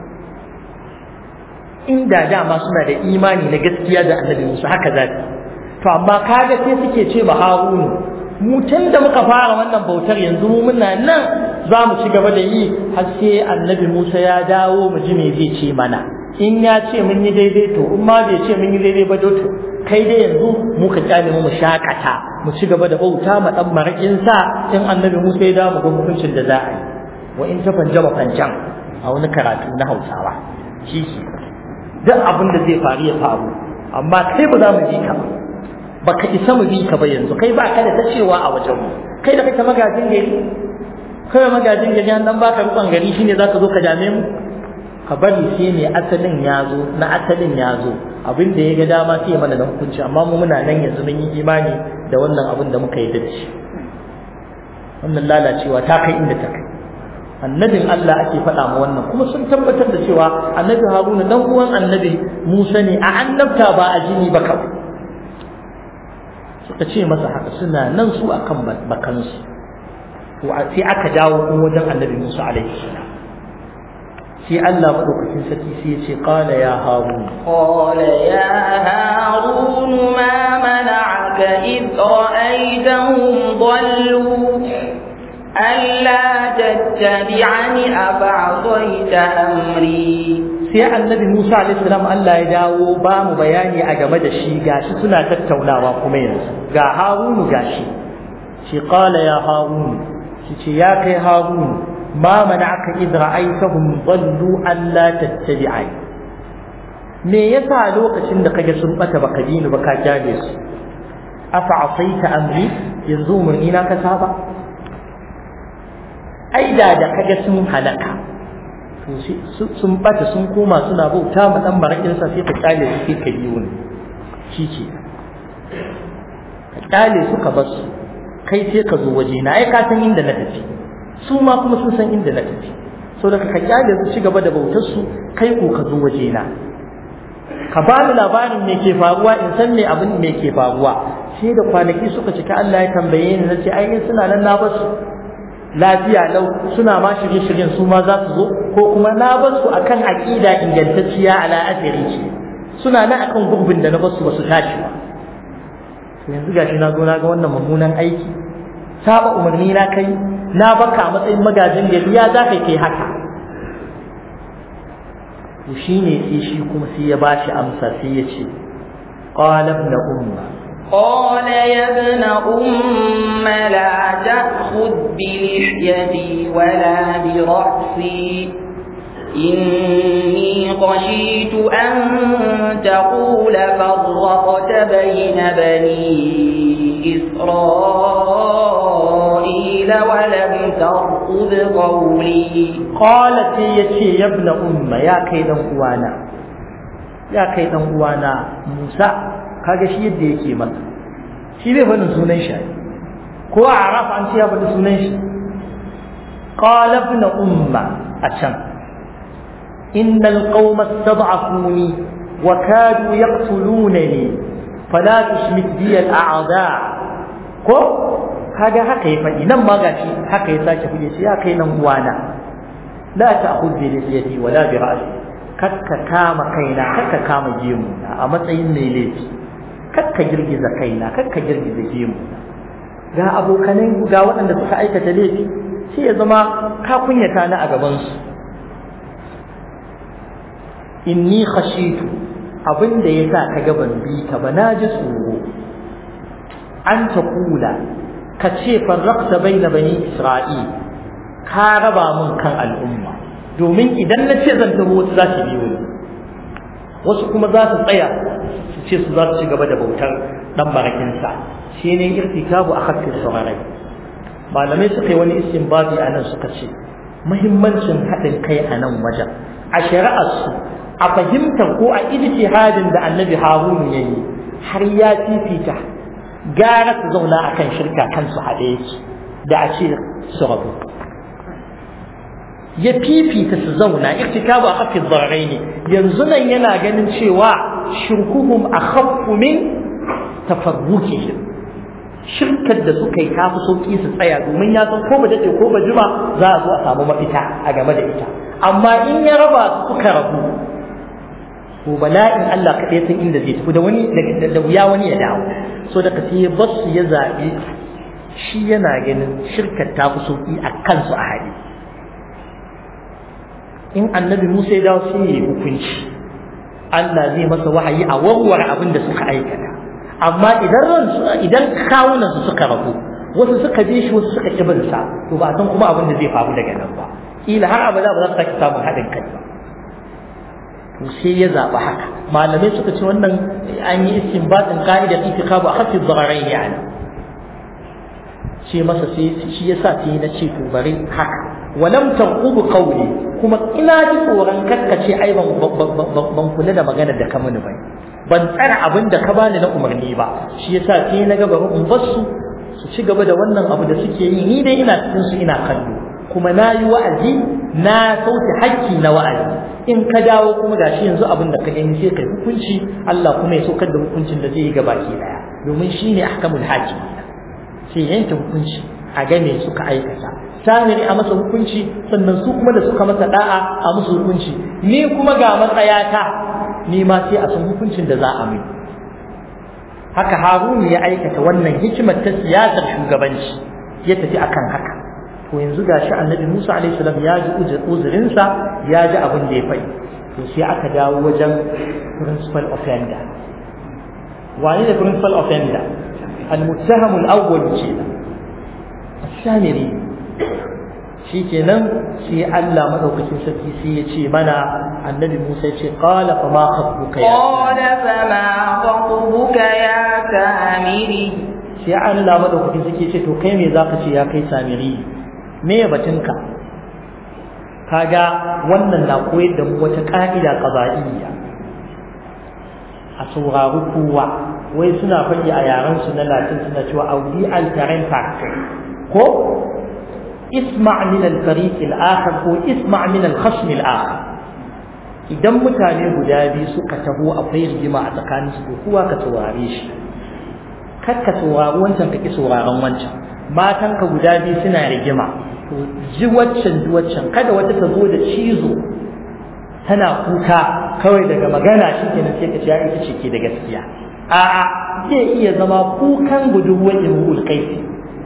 A: inda dama suna da imani na gaskiya da annabi Musa haka za su to amma kaga sai suke ce ba Harunu mu tun da muka fara wannan bautar yanzu mu muna nan za mu ci gaba da yi har sai annabi Musa ya dawo mu ji me zai ce mana in ya ce mun yi daidai to in ma bai ce mun yi daidai ba to kai dai yanzu mu ka kyale mu shakata mu ci gaba da bauta ma dan marakin sa in annabi Musa ya dawo mu ga hukuncin da za a yi wa in ta fanjama fanjan a wani karatu na Hausawa shi shi duk abin da zai faru ya faru amma kai ba za mu ji ka ba baka isa mu bi ka ba yanzu kai ba ka da ta cewa a wajen mu kai da kake magajin gari kai magajin gari an dan baka rukun gari shine zaka zo ka dame mu ka bari sai ne asalin ya zo na asalin ya zo abin da ya ga dama sai ya mana da hukunci amma mu muna nan yanzu mun yi imani da wannan abin da muka yi da shi wannan lalacewa ta kai inda ta kai annabin Allah ake faɗa ma wannan kuma sun tabbatar da cewa annabi Haruna dan uwan annabi Musa ne a annabta ba a jini ba kawai suka ce masa haka suna nan su akan bakansu to sai aka dawo kuma wajen annabi Musa alaihi salam sai Allah madaukakin sarki sai ya ce qala ya harun
B: qala ya harun ma mana'aka id ra'aytahum dallu ألا تتبعني أفعصيت أمري
A: sai annabi Musa alaihi salam Allah ya dawo ba mu bayani a game da shi gashi suna tattaunawa kuma yanzu ga Harunu gashi shi qala ya harun shi ce ya kai harun ma mana'aka idh ra'aytahum dallu an la tattabi'ai me yasa lokacin da kage sun bata baka bi ni baka kyale su afa asaita amri yanzu umarni na ka saba ai da da kage sun halaka sun bata sun koma suna bauta ma dan barakin sa sai ka kyale su sai ka biyo ni shi ce ka kyale su ka bar su kai sai ka zo waje na ai ka san inda na tafi su ma kuma sun san inda na tafi so da ka kyale su ci gaba da bautar su kai ko ka zo waje na ka ba ni labarin me ke faruwa in san me abin me ke faruwa sai da kwanaki suka cika Allah ya tambaye ni nace ai suna nan na basu lafiya lau suna ma shirye-shiryen su ma za su zo ko kuma na basu akan aqida ingantacciya ala asiri ce suna nan akan gurbin da na basu basu tashi ba to yanzu gashi na zo na ga wannan mummunan aiki saba umarni na kai na baka a matsayin magajin gari ya za ka kai haka to shine sai shi kuma sai ya bashi amsa sai ya ce qala ibn umma
B: قال يا ابن أم لا تأخذ بلحيتي ولا برأسي إني خشيت أن تقول فرقت بين بني إسرائيل ولم ترقب قولي
A: قالت يتي يا ابن أم يا كيدا أوانا يا كيدا أوانا موسى kaga shi yadda yake masa shi bai faɗin sunan shi ko a arafa an ce ya faɗi sunan shi qala ibn umma a can innal qauma istad'afuni wa kadu yaqtulunani fala tushmit bi al a'da ko kaga haka ya faɗi nan ma gashi haka ya sake fuge shi ya kai nan uwana la ta'khudh bi lihiyati wala bi ra'si kakka kama kaina kakka kama gemu a matsayin mai laifi kakka girgiza kaina kakka girgiza gemu ga abokanai ga waɗanda suka aikata laifi sai ya zama ka kunyata ni a gabansu inni khashitu abinda ya sa ka gaban bi ka ba na ji tsoro an ta kula ka ce farrakta bai na bani isra'il ka raba min kan al'umma domin idan na ce zan tabo wasu za su biyo ni wasu kuma za su tsaya su ce su za su ci gaba da bautar dan barakinsa shi ne irtikabu a haƙƙin saurarai malamai suka yi wani istinbabi a nan suka ce muhimmancin haɗin kai a nan wajen a shari'arsu a fahimtar ko a ijtihadin da annabi harunu ya yi har ya fifita gara su zauna a kan shirka kansu haɗe yake da a ce su rabu ya fifita su zauna irtikabu a haƙƙin saurarai ne yanzu nan yana ganin cewa shirkuhum akhaffu min tafarrukihim shirkar da suka yi tafi sauki su tsaya domin ya san ko ba daɗe ko ba jima za a zo a samu mafita a game da ita amma in ya raba su suka rabu to bala'in Allah kaɗai san inda zai tafi da wani da wuya wani ya dawo so da sai ya bar su ya zaɓi shi yana ganin shirkar ta fi sauki a kansu a hali in annabi Musa ya dawo sai ya yi hukunci Allah zai masa wahayi a warware abin da suka aikata amma idan ransu idan kawunan su suka rabu wasu suka je shi wasu suka kibin sa to ba san kuma abin da zai faru daga nan ba ila har abada ba za su sake samun haɗin kai ba to sai ya zaɓi haka malamai suka ce wannan an yi istinbatin ka'idar itikabu a hafi dhararai yani ce masa sai shi yasa sai na ce to bari haka walam tanqubu qawli kuma ina ji tsoron kakkace ai ban ban kula da maganar da ka mini bai ban tsara abin da ka bani na umarni ba shi yasa sai na ga bari in bar su su ci gaba da wannan abu da suke yi ni dai ina cikin su ina kallo kuma na yi wa'azi na sauke hakki na wa'azi in ka dawo kuma gashi yanzu abin da ka gani sai kai hukunci Allah kuma ya saukar da hukuncin da zai yi gabaki daya domin shine ahkamul hakim sai yanke hukunci a game suka aikata samiri a masa hukunci sannan su kuma da suka masa da'a a musu hukunci ni kuma ga matsayata ni ma sai a san hukuncin da za a mai haka harunu ya aikata wannan hikimar ta siyasar shugabanci ya tafi akan haka to yanzu gashi annabi Musa alaihi salam ya ji uzurinsa ya ji abin da ya faɗi to sai aka dawo wajen principal offender wani da principal offender al-muttaham al-awwal kenan samiri shi kenan sai Allah madaukakin sarki sai ya ce mana annabi Musa ya ce qala fa ma khatbuka ya
B: qala fa ma khatbuka ya samiri
A: sai Allah madaukakin sarki ya ce to kai me zaka ce ya kai samiri me ya batunka kaga wannan na koyar da mu wata ka'ida qada'iyya a saurari kowa wai suna faɗi a yaren su na latin suna cewa audi al-terrain factor ko isma' min al-fariq al-akhar ko isma' min al-khasm al-akhar idan mutane guda biyu suka taho akwai rigima a tsakanin su kowa ka saurare shi kar ka saurari wancan ka ki sauraron wancan matan ka guda biyu suna rigima to ji waccan ji waccan kada wata ta zo da cizo tana kuka kawai daga magana shi kenan sai ka ce ya ita ce ke da gaskiya a'a zai iya zama kukan budurwar imrul qaisi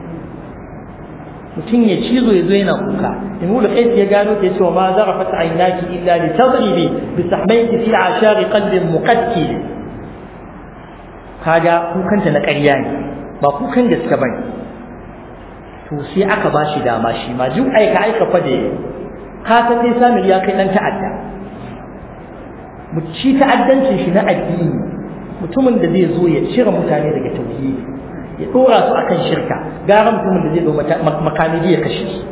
A: mutum ya cizo ya zo yana kuka imrul qaisi ya gano ta cewa ma zarafat aynaki illa li tadribi bi sahmayki fi ashari qalbin muqaddil kaga kukanta na ƙarya ne ba kukan gaske bane to sai aka ba shi dama shi ma duk aika aika fa da ka san dai samun ya kai dan ta'adda mu ci ta'addancin shi na addini mutumin da zai zo ya cire mutane daga tauhidi ya dora su akan shirka gara mutumin da zai zo makami ya kashe su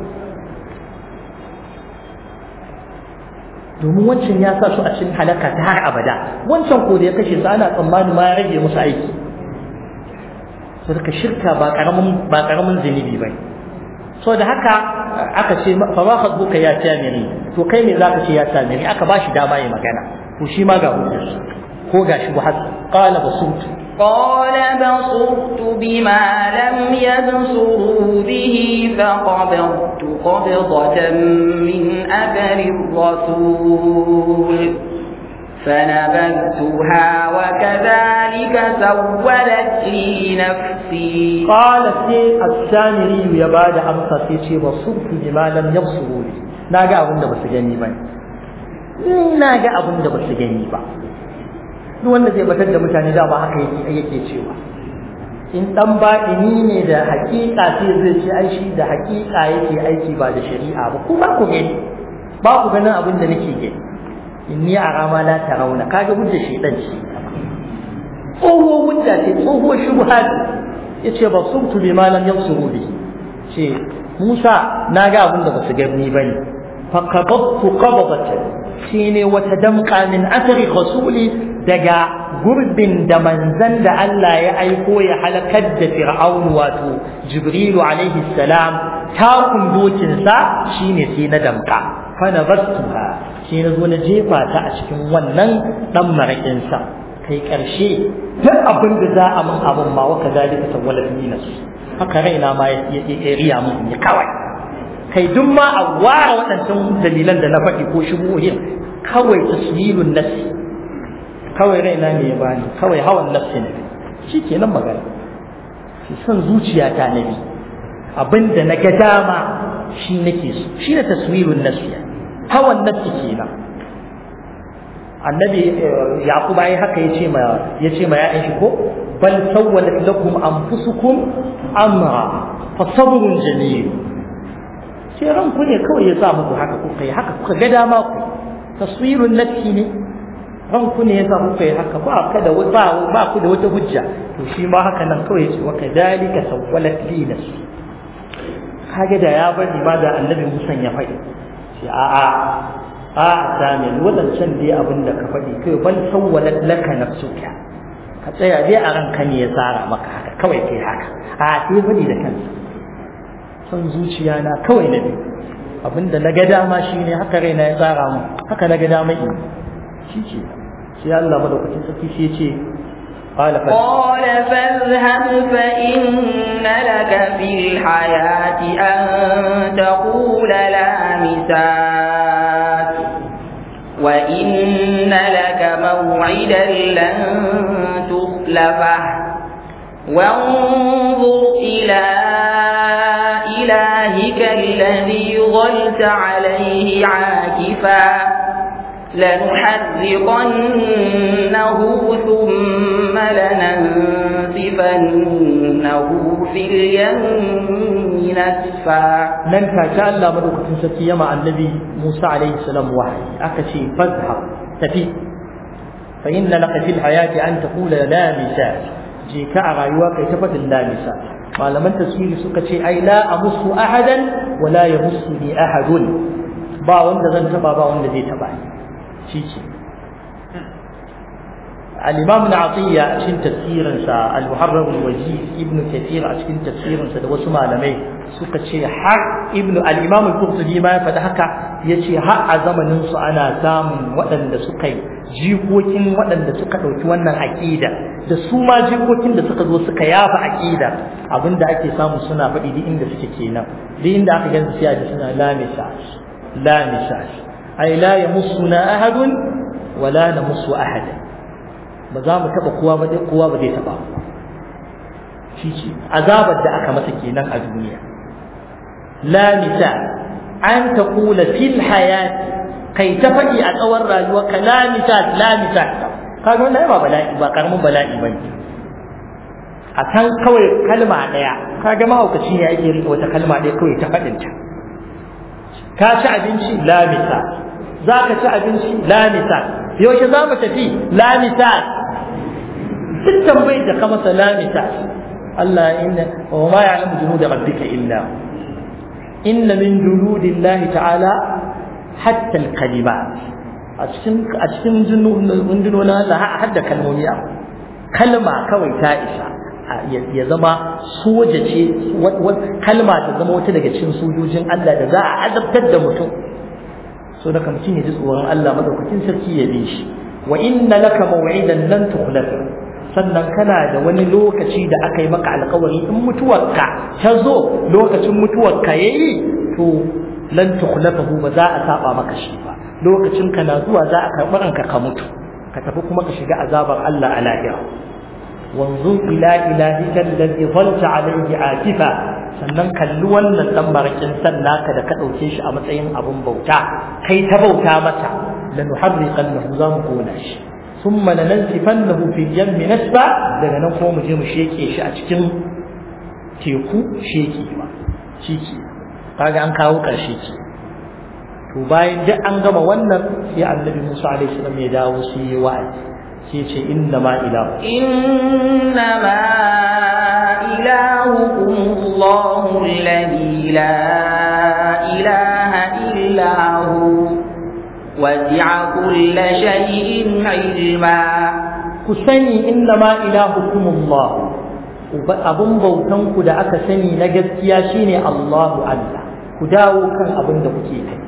A: domin wancan ya sa su a cikin halaka ta har abada wancan ko da ya kashe su ana tsammani ma ya rage musu aiki so daga shirka ba karamin ba karamin zunubi bane so da haka aka ce fa ba khadbuka ya tamiri to kai me zaka ce ya tamiri aka bashi dama ya magana to shi ma ga hujjar ko ga shi buhas qala basut
B: قال بصرت بما لم يبصروا به فقبضت قبضة من أثر الرسول فنبذتها وكذلك سولت لي نفسي
A: قال سي السامري يا بعد أمسى سي بصرت بما لم يبصروا به ناجا أبن بس جني بني ناجا أبن بس جني با duk wanda zai batar da mutane da ba haka yake yake cewa in dan baɗini ne da hakika sai zai ce ai shi da hakika yake aiki ba da shari'a ba ku ba ku gani ba ku ganin abin da nake gani inni arama la tarawna kaga hujja shedan ce tsoho hujja ce tsoho shubha yace ba subtu bi ma lam yabsuru bi ce Musa na ga abin da basu gani bane fa qabadtu qabadatan shine wata damqa min athari rasuli daga gurbin da manzan da Allah ya aiko ya halakar da Fir'aun wato Jibrilu alaihi salam takun dokinsa shine sai na damka fa nabastuha sai na zo na jefa ta a cikin wannan dan marakin sa kai karshe duk abin da za a min abin ma waka zalika tawalla fi nafsi haka raina ma ya riya mun ya kawai kai duk ma a ware waɗancan dalilan da na faɗi ko shubuhin kawai tasmilun nafsi kawai raina ne ya bani kawai hawan nafsi ne shi ke nan magana shi son zuciya ta nabi abinda na ga dama shi nake so shi ne taswirun nafsi hawan nafsi kenan annabi yaqub ai haka yace ma yace ma ya'yan shi ko bal sawwalat lakum anfusukum amra fa sabrun jamil sai ranku ne kawai ya sa muku haka kuka yi haka kuka ga dama ku taswirun nafsi ne ranku ne yasa kuka yi haka ba ka da ba ba ku da wata hujja to shi ma haka nan kawai yace wa kadalika sawwalat li nafsi kage da ya bari ma da annabi Musa ya faɗi shi a a a sami wadancan dai abin da ka faɗi kai bal sawwalat laka nafsuka ka tsaya dai a ranka ne ya tsara maka haka kawai kai haka a sai faɗi da kansa son zuciya na kawai na biyu abinda na ga dama shine haka raina ya tsara mu haka na ga dama in shi ce sai Allah madaukakin sarki shi yace قال
B: قال فاذهب فإن لك في الحياة أن تقول لا مساس وإن لك موعدا لن تخلفه وانظر إلى إلهك الذي ظلت عليه عاكفا لنحرقنه ثم لننسفنه في اليم نسفا
A: nan take Allah madaukakin sarki yama annabi Musa alaihi salam wahayi aka ce fazhab tafi fa inna laka fil hayati an taqula la misal je ka a rayuwa kai ta fadin la misal malaman tafsiri suka ce ai la amussu ahadan wa la yamussuni ahadun ba wanda zan taba ba wanda zai taba ni shi ce الإمام ابن عطية أشين تفسيرا سا المحرر الوجيز ابن كثير أشين تفسيرا سا دوسو malamai suka ce har ibnu al-imam al-qurtubi ma ya faɗi haka yace har a zamanin su ana samun waɗanda suka yi jikokin waɗanda suka ɗauki wannan aƙida da su ma jikokin da suka zo suka yafa aƙida abinda ake samu suna faɗi duk inda suke kenan duk inda aka gansu sai a ji suna la misas la misas ay la yamussuna ahadun wa la namussu ahadan ba za mu taɓa kowa ba dai kowa ba zai taɓa shi ce azabar da aka masa kenan a duniya la misa an ta kula fil hayati kai ta faɗi a tsawon rayuwa ka la misa la misa kaga wannan ba bala'i ba karamin bala'i ba ne a kan kawai kalma ɗaya kaga mahaukaci ne ake riƙe wata kalma ɗaya kawai ta faɗinta ka ci abinci la misa za ka ci abinci la misa yaushe za mu tafi la misa duk tambayar da ka masa la misa Allah inna wa ma ya'lamu junud rabbika illa inna min junudillahi ta'ala hatta al-kalimat a cikin a cikin jundunonin Allah hadda kalmomi a kalma kawai ta isa ya zama soja ce kalma ta zama wata daga cikin sojojin Allah da za a azabtar da mutum so daga mutum ya ji tsoron Allah madaukakin sarki ya bi shi wa inna laka maw'idan lan tukhlafa sannan kana da wani lokaci da aka yi maka alkawari in mutuwarka ta zo lokacin mutuwarka yayi to lan tukhlafahu ba za a saba maka shi ba lokacin ka na zuwa za a karɓi ranka ka mutu ka tafi kuma ka shiga azabar Allah a lahira wanzu ila ilahika alladhi dhalta alayhi akifa sannan kalli wannan dan barakin san naka da ka dauke shi a matsayin abun bauta kai ta bauta mata lanuharriqannahu za mu kona shi thumma lanansifannahu fi jammi nasba daga nan kuma mu je mu sheke shi a cikin teku sheki ba shiki kaga an kawo karshe ki to bayan duk an gama wannan sai annabi Musa alaihi salam ya dawo sai ya wa'azi sai ce inna ma ilahu
B: inna ma ilahukum Allahu alladhi la ilaha illa hu wasi'a kulla shay'in ilma
A: ku sani inna ma ilahukum Allah abun bautan ku da aka sani na gaskiya shine Allahu Allah ku dawo kan abin da kuke kai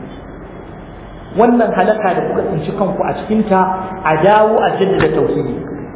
A: wannan halaka da kuka tsinci kanku a cikinta a dawo a jaddada tauhidi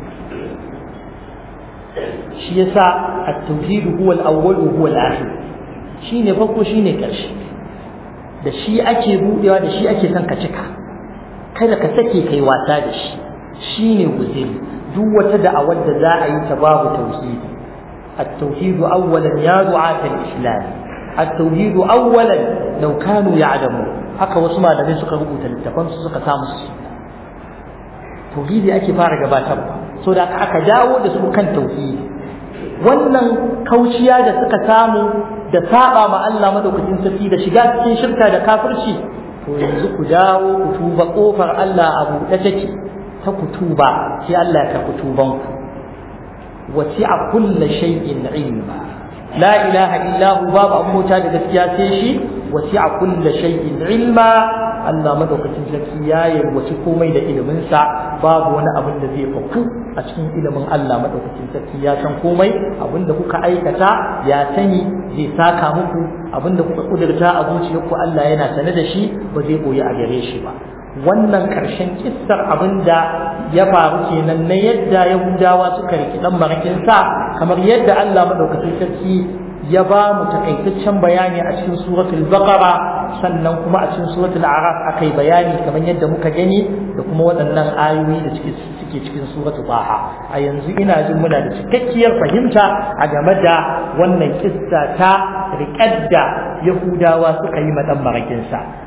A: shi yasa at-tauhid huwa al-awwal huwa al-akhir shine farko shine karshe da shi ake budewa da shi ake son ka cika kada ka sake kai wasa da shi shine guzuri duk wata da'awar da za a yi ta babu tauhidi at-tauhid awwalan ya du'at al-islam at-tauhid awwalan law kanu ya'lamun haka wasu malamai suka rubuta littafan su suka samu su tauhidi ake fara gabatarwa so da aka dawo da su kan tauhidi wannan kauciya da suka samu da saba ma Allah madaukakin sarki da shiga cikin shirka da kafirci to yanzu ku dawo ku tuba kofar Allah a buɗe take ta ku tuba sai Allah ya karɓi tuban ku wasi'a kulli shay'in ilma la ilaha illa hu babu abota da gaskiya sai shi wasi'a kulli shay'in ilma Allah madaukakin sarki ya yalwaci komai da ilimin sa babu wani abin da zai faku a cikin ilimin Allah madaukakin sarki ya san komai abin da kuka aikata ya sani zai saka muku abin da kuka kudurta a zuciyarku Allah yana sane da shi ba zai boye a gare shi ba wannan ƙarshen kissar abin da ya faru kenan na yadda yahudawa suka riki dan marakin sa kamar yadda Allah madaukakin sarki ya ba mu takaitaccen bayani a cikin suratul baqara sannan kuma a cikin suratul araf akai bayani kamar yadda muka gani da kuma waɗannan ayoyi da suke cikin suratul baha a yanzu ina jin muna da cikakkiyar fahimta a game da wannan kissa ta riƙar da yahudawa suka yi ma dan marakin sa